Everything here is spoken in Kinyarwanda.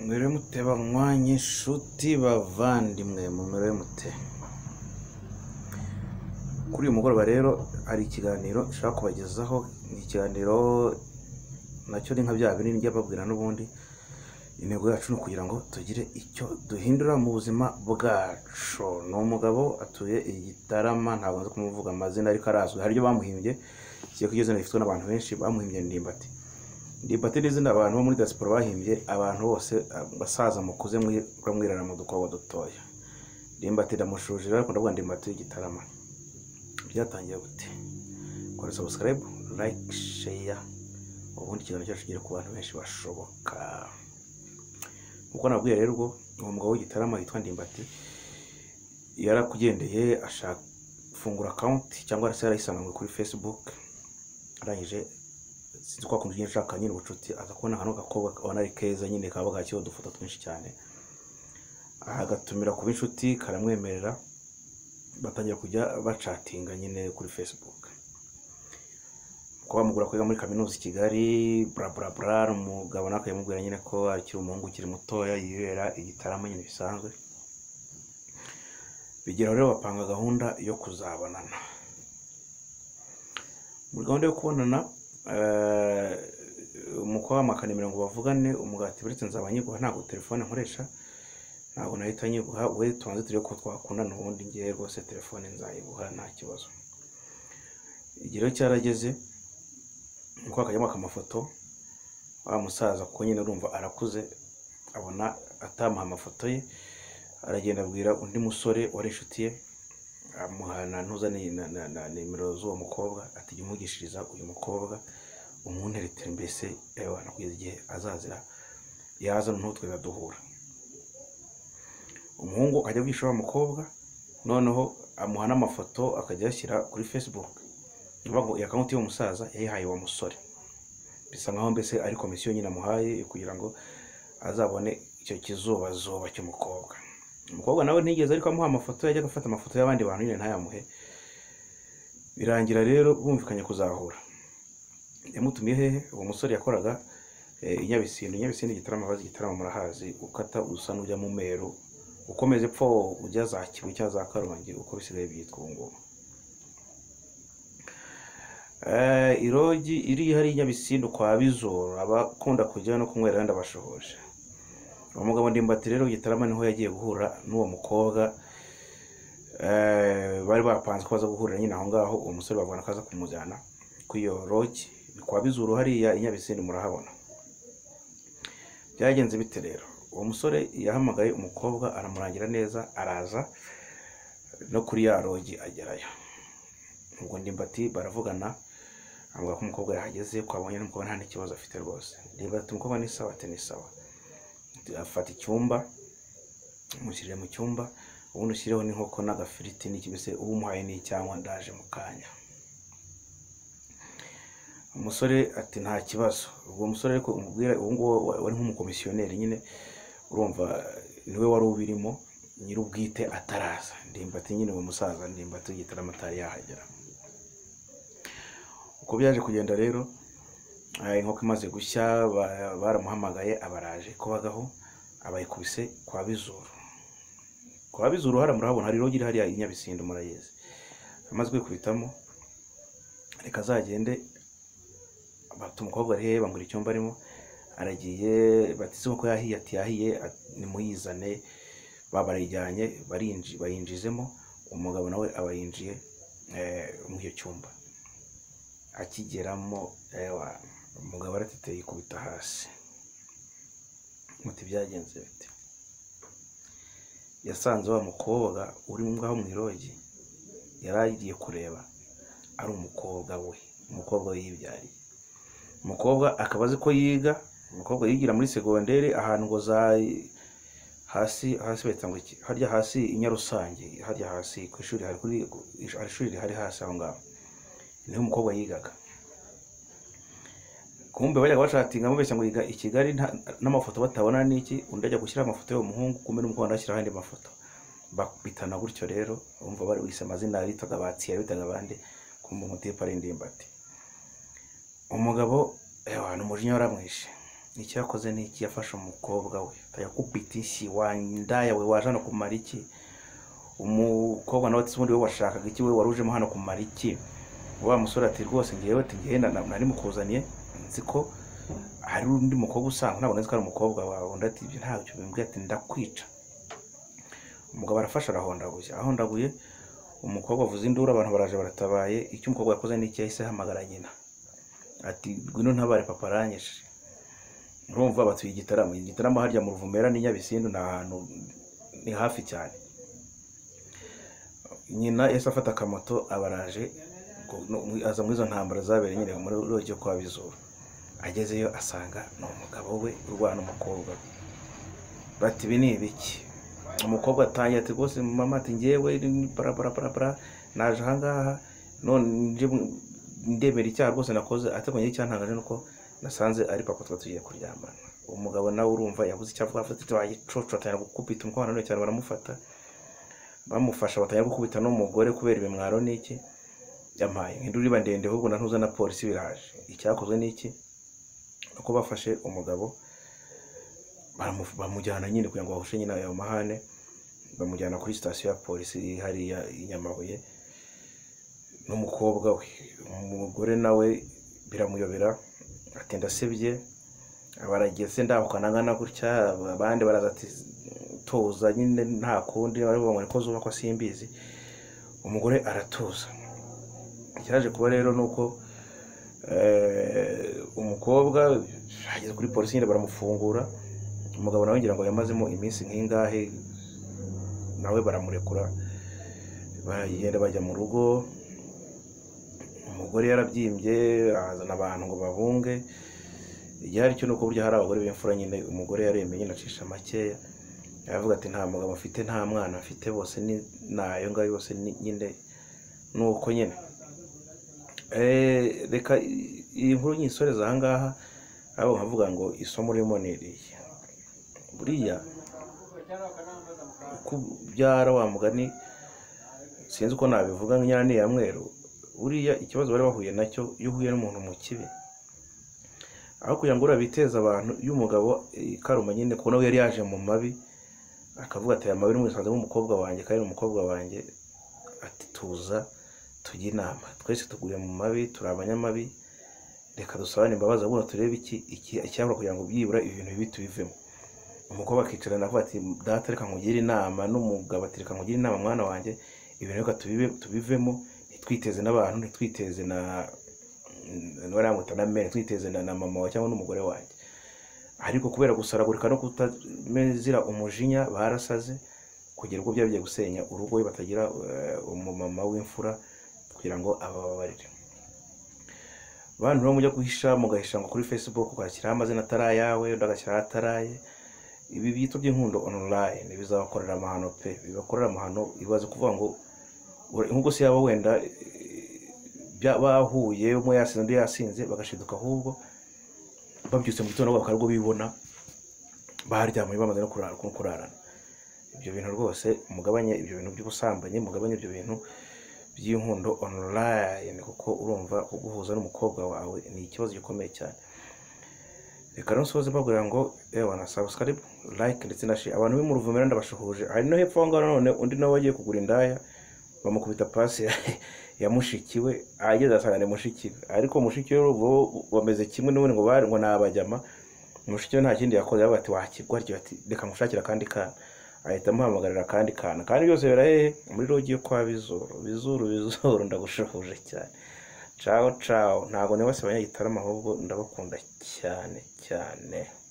mwiriwe mute banywanyi inshuti bavandimwe mu mwiriwe mute kuri uyu mugoroba rero hari ikiganiro nshaka kubagezaho ni ikiganiro nacyo ni nka bya binini njya babwira n'ubundi intego yacu ni ukugira ngo tugire icyo duhindura mu buzima bwacu ni umugabo atuye i gitarama ntabwo nzi kumuvuga amazina ariko arazwi hari ibyo bamuhimbye kigiye kugeza rifitwe n'abantu benshi bamuhimbye ndimbati ndimbati ni izina abantu bo muri diaspora bahimbye abantu bose abasaza mukuze bamwirana mu dukobo dutoya ndimbati ndamushuje rero ariko ndavuga ndimbati y'igitarama byatangiye gute kora sabusikarayibu layike sheya ubundi ikiganiro cyacu kigere ku bantu benshi bashoboka nk'uko nabwiye rero ubwo uwo mugabo w'igitarama yitwa ndimbati yarakugendeye ashaka fungura akawunti cyangwa se yarayisanganywe kuri facebook arangije sinzi ko akunze ushaka nyine ubucuti aza kubona ahantu gakobwa abona ari keza nyine kaba bwakiriho udufoto twinshi cyane agatumira kuba inshuti karamwemerera batangira kujya bacatinga nyine kuri facebook kuba mugura kwiga muri kaminuza i kigali bla bla bla umugabo nawe akabimubwira nyine ko akiri umuhungu ukiri mutoya yibera igitaramo nyine bisanzwe bigeraho rero bapanga gahunda yo kuzabonana muri gahunda yo kubonana umukobwa w'amakana mirongo bavugane umugati uretse nzaba nyiguha ntabwo telefone nkoresha ntabwo nahita nyiguha we tubanze turebe ko twakundana ubundi ngewe rwose telefone nzayiguha nta kibazo igihe cyarageze nuko akajya amafoto wa musaza kuko nyine urumva arakuze abona atamuha amafoto ye aragenda abwira undi musore wari inshuti ye amuha na nimero z'uwo mukobwa ati jya umugishiriza uyu mukobwa umunteretere mbese yewe kugeza igihe azazira yaza ntutwe duhura umuhungu akajya agisha wa mukobwa noneho amuha n'amafoto akajya ayashyira kuri facebook iyi akawunti y'umusaza yayihaye uwo musore bisa nkaho mbese ari komisiyo nyine amuhaye kugira ngo azabone icyo kizubazuba cy'umukobwa umukobwa nawe ntigeze ariko amuha amafoto yajyaga afata amafoto y'abandi bantu nyine ntayamuhe birangira rero bumvikanye kuzahura yamutumiye hehe uwo musore yakoraga i nyabisindu nyabisindu igitaramo abazi igitaramo murahazi ukata usa n'ujya mu meru ukomeze epfo ujya za kibuye cyangwa za karongi uko bisigaye byitwa ubu ngubu irogi iri hariya nyabisindu kwa bizoro abakunda kujya no kunywera wenda bashohoje uwo mugabo ndimbati rero gitarama niho yagiye guhura n'uwo mukobwa bari bapanze ko baza guhurira nyine aho ngaho uwo musore babona ko aza kumujyana ku iyo rogi ni kwa bizuru hariya i nyabisindu murahabona byagenze bite rero uwo musore yahamagaye umukobwa aramurangira neza araza no kuri ya rogi agerayo ubwo ndimbati baravugana avuga ko umukobwa yahageze ko abonye n'umukobwa nta n'ikibazo afite rwose ndimbati umukobwa ni sawa ati ni sawa afata icyumba umushyirire mu cyumba ubundi ushyireho n'inkoko n'agafiriti n'ikibese uba umuhaye n'icyangwa ndaje mu kanya umusore ati nta kibazo ubwo musore ariko umubwira ubu ngubu wari nk'umukomisiyoneri nyine urumva niwe wari ubirimo nyir'ubwite ataraza ndimbati nyine uwo musaza ndimbati w'igitaramo atari yahagera uko byaje kugenda rero inkoko imaze gushya baramuhamagaye abaraje kubagaho abayikubise kwa bizuru kwa bizuru hariya murahabona hari rogi iri hariya i nyabisindu murayizi amaze kwikubitamo reka azagende bafite umukobwa ari hehe bamubwira icyumba arimo aragiye bateze ko yahiye ati yahiye nimuyizane barayijyanye bayinjizemo umugabo nawe aba yinjiye muri icyo cyumba akigeramo umugabo arateteye ikubita hasi muti byagenze bite yasanze wa mukobwa uri ngaho mu irogi yari agiye kureba ari umukobwa we umukobwa we yibyariye umukobwa akaba azi ko yiga umukobwa yigira muri segonderi ahantu ngo za hasi hasi bahita ngo iki harya hasi i nyarusange harya hasi ku ishuri hari kuri ishuri rihari hasi aho ngaho niho umukobwa yigaga kumbe bajyaga bashatinga bamubeshya ngo yiga i kigali n'amafoto batabona n'iki undi ajya gushyira amafoto y'umuhungu kumbe n'umukobwa ashyiraho andi mafoto bakubitana gutyo rero bumva bari bise amazina bitaga batsiye bitaga abandi kumva umutipe ari indimbati umugabo ni umujinya waramwishe icyo yakoze ni iki yafashe umukobwa we yakupita inshyi wandaya we waje hano kumara iki umukobwa nawe ati ubundi we washakaga iki we wari ujemo hano kumara iki wa musore ati rwose ngewe ati ngewe na- na- nari mukuzaniye nzi ko hari undi mukobwa usanga ntabwo nzi ko ari umukobwa wawe undi ati ibyo ntabyo bimbwiye ati ndakwica umugabo arafashe arahondaguye ahondaguye umukobwa avuza induru abantu baraje baratabaye icyo umukobwa yakoze ni iki yahise ahamagara nyina ati ngwino ntabare papa aranyishe urumva batuye igitaramo igitaramo harya mu ruvumera n'i nyabisindu ni ahantu ni hafi cyane nyina yahise afata akamoto abaraje aza muri izo ntambara zabereye nyine muri rujya kwa bizura agezeyo asanga ni umugabo we urwana umukobwa we bati ibi ni ibiki umukobwa atangiye ati rwose mama ati ngewe ni barabara naje ahangaha none nje mu- ndemera icyaha rwose nakoze ateganya icyantangaje nuko nasanze ari papa tuba tugiye kuryamana umugabo nawe urumva yabuze icyo avuga afite ati wayicoco atangira gukubita umukobwa nanone cyane baramufata bamufasha batangira gukubita n'umugore kubera ibimwaro n'iki yampaye induru iba ndende ahubwo na ntuza na polisi biraje icyakozwe n'iki ni uko bafashe umugabo baramu- bamujyana nyine kugira ngo bahushe nyine ayo mahane bamujyana kuri sitasiyo ya polisi iri hariya i Nyamabuye n'umukobwa we umugore nawe biramuyobera atinda asebye barageze ndahukanangana gutya abandi baraza ati tuza nyine nta kundi barivuga ngo niko zubakwa simbizi umugore aratuza icyaje kuba rero ni uko eh, umukobwa ageze kuri polisi nyine baramufungura umugabo nawe ngira ngo yamazemo iminsi nk'ingahe nawe baramurekura baragenda bajya mu rugo umugore yarabyimbye azana abantu ngo babunge igihari cyo ni uko burya hari abagore b'imfura nyine umugore yaremye nyine acisha makeya aravuga ati nta mugabo afite nta mwana afite bose ni ni ayo ngayo yose ni- nyine ni uko nyine Eh, reka i- iyi nkuru nyisoreza aha ngaha ahubwo nkavuga ngo isomo ririmo ni iriya buriya kubyara wa mugani sinzi uko nabivuga nyine ni iya mweru buriya ikibazo bari bahuye nacyo iyo uhuye n'umuntu mu kibi aho kugira ngo urabiteza abantu iyo umugabo eh, karuma nyine ko nawe yari yaje mu mabi akavuga ati aya mabi n'umusanzemo umukobwa wanjye kandi ni umukobwa wanjye ati tuza tujye inama twese tuguye mu mabi turi abanyamabi reka dusabane imbabazi ahubwo turebe iki iki- icyabura kugira ngo byibura ibi bintu bibi tubivemo umukobwa akicarana avuga ati data reka nkugire inama n'umugabo ati reka nkugire inama mwana wanjye ibintu reka tubibe- tubivemo ntitwiteze n'abantu ntitwiteze na n'uwari yamuta na mene ntitwiteze na na mama wawe cyangwa n'umugore wanjye ariko kubera gusaragurika no kutamezira umujinya barasaze kugera ubwo byagiye gusenya urugo we batagira eh, umumama w'imfura kugira ngo abababarire bantu rero mujya guhisha mugahisha ngo kuri facebook ugashyiraho amazina atari ayawe undi agashyiraho ataraye ibi byitwa by'inkundo online bizabakorera amahano pe bibakorera amahano ibaze kuvuga ngo ura- nk'ubwo se yaba wenda eh, bya- bahuye umwe yasinze undi yasinze bagashiduka ahubwo babyutse mu gitondo bakaba aribwo bibona baryamye bamaze no kurara- no kurarana ibyo bintu rwose mugabanye ibyo bintu by'ubusambanyi mugabanye ibyo bintu by'inkundo online kuko urumva kuguhuza n'umukobwa wawe ni ikibazo gikomeye cyane reka rero nsoze mbabwira ngo ewa na subscribe like ndetse na share abantu b'imuruvumera ndabashuhuje hari no hepfo aho ngaho nanone undi nawe wagiye kugura indaya bamukubita pasi ya- ya mushiki we ageze asanga ni mushiki we ariko mushiki we bo bameze kimwe n'ubundi ngo bari ngo ni abajyama mushiki we nta kindi yakoze aravuga ati wakigwa atyo ati reka mushakire akandi kana ahita amuhamagarira akandi kana kandi byose bira hehe muri rogi yo kwa bizuru bizuru bizuru ndagushuhuje cyane cawo cawo ntabwo nibasiba abanyagitarama ahubwo ndabakunda cyane cyane